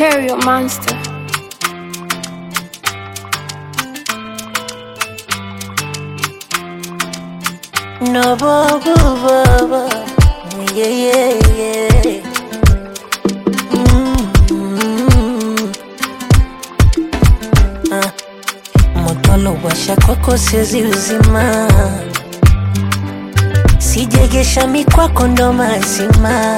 Stereo Monster. No baba baba yeah yeah yeah mm ah. Moto washa kwako siwezi uzima, sijegesha mikwako ndo mazima.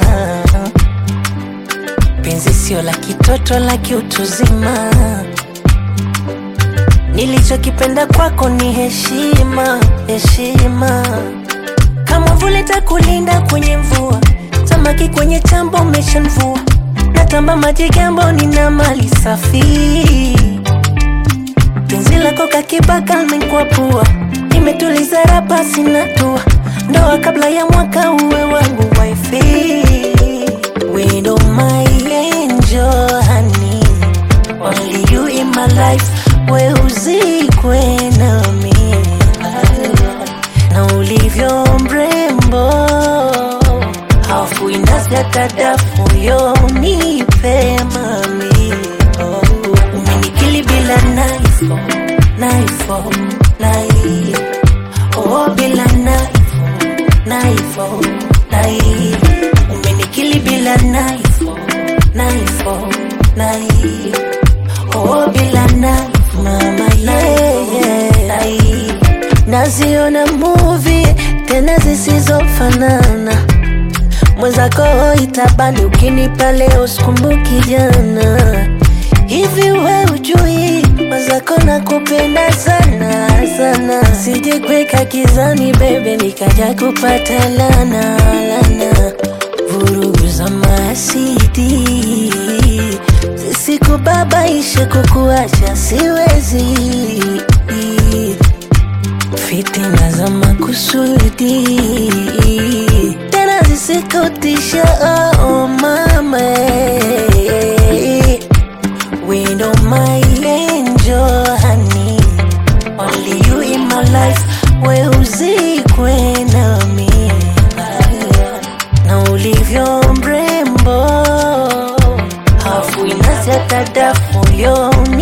Penzi sio la kitoto la kiutuzima, nilichokipenda kwako ni heshima, heshima kama vule takulinda kwenye mvua, samaki kwenye chambo umeshamvua, natamba maji gambo, nina mali safi, penzi lako kakibaka limekwapua, nimetuliza rapa sina tua, ndoa kabla ya mwaka uwe wangu wifi, widow my angel honey, only you in my life, we uzikwe nami na ulivyo mrembo, hafu inazata dafu yo nipe mami, oh, umenikili bila naifo naifo nai oh, bila naifo naifo nai umenikili bila naifo naifo nai oh, bila naifo mama yeah, yeah, nai naziona movie tena zisizofanana mwenzako itabani ukinipa leo sikumbuki jana hivi we ujui mwenzako nakupenda sana sana sijikweka kizani bebe nikaja kupata lana lana vurugu za masidi zisikubabaishe kukuacha siwezi fitina za makusudi tena zisikutisha oh, mama windo my angel honey only you in my life we uzikwe nami na ulivyo mrembo hafu inazata dafu yo